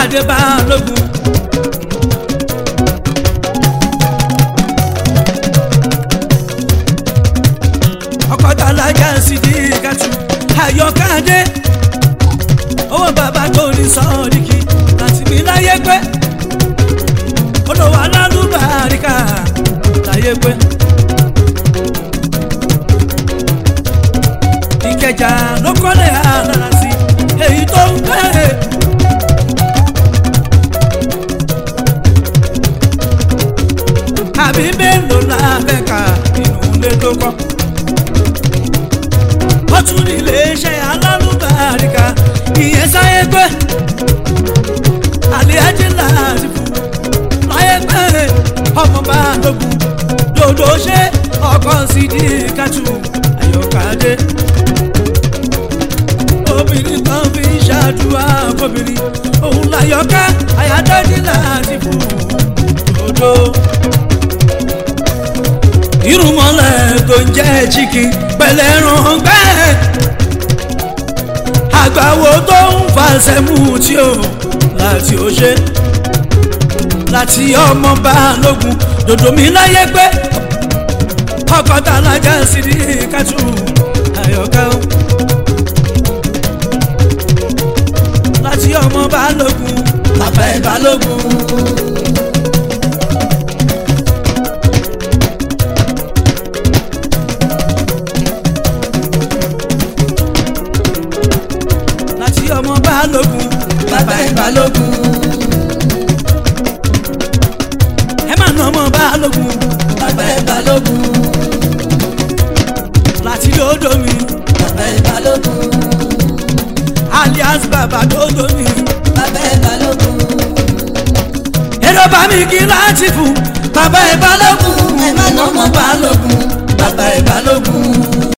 káàdé balógun. ọkọ̀ tàlájà sì di kàtú ayọ̀káde owó bàbá tó ní sọ́ọ̀dìkì láti mi láyé pé olówó alálùbáríkà láyé pé. ìkẹjà ló kọ́lé àdára sí èyí tó ń bẹ̀rẹ̀. àbí mélòó la fẹ́ ka inú ilé tó kọ́. ó tún ní iléeṣẹ́ alálùbáríkà ìyẹn sáyé pé àlẹ́ ajé láti fún láyé pé ọmọ bá lógun dòdò ṣe ọkọ̀ sí di kátù ayọ̀kadé obìnrin kan fi ń ṣàdúrà fọbìnrin òun láyọ̀ká àyádájí láti fún dòdò irúnmọ́lẹ̀ tó ń jẹ́ chicken pẹ̀lẹ́ ràn gbẹ́. àgbàwo tó ń fàṣẹ mú tí o láti ó ṣe láti ọmọ balógun dòdò mi láyé pé ọkọ̀ tá a lájà sí ní kátó àyọ̀ká o. láti ọmọ balógun bàbá ẹ̀ balógun. láti ọmọ balógun bàbá ẹ̀ balógun ẹ má nà ọmọ balógun bàbá ẹ̀ balógun láti lódò mi bàbá ẹ̀ balógun alias bàbá lódò mi bàbá ẹ̀ balógun èrò bá mi kí láti fún bàbá ẹ balógun